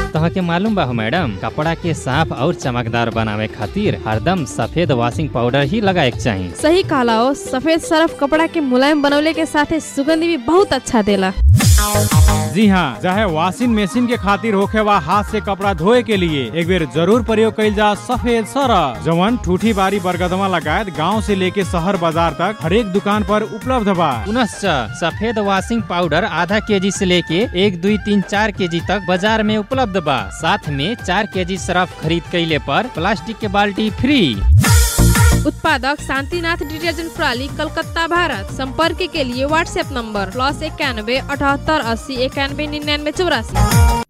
तह के मालूम बा हो मैडम कपड़ा के साफ और चमकदार बनावे खातिर हरदम सफेद वॉशिंग पाउडर ही लगाए के चाहिए सही कहला हो सफेद सरफ कपड़ा के मुलायम बनवले के साथे सुगंध भी बहुत अच्छा देला जी हाँ चाहे वॉशिंग मशीन के खातिर होखे वा हाथ से कपड़ा धोए के लिए एक बेर जरूर प्रयोग कइल जा सफेद सरफ जवन ठूठी बारी बरगदमा लगायत गांव से लेके शहर बाजार तक हर एक दुकान पर उपलब्ध बा पुनश्च सफेद वॉशिंग पाउडर आधा केजी से लेके एक दुई तीन चार केजी तक बाजार में उपलब्ध बा साथ में चार केजी सरफ खरीद कैले पर प्लास्टिक के बाल्टी फ्री उत्पादक शांतिनाथ डिटर्जेंट प्रणाली कलकत्ता भारत संपर्क के लिए व्हाट्सएप नंबर प्लस इक्यानवे अठहत्तर अस्सी इक्यानवे निन्यानवे चौरासी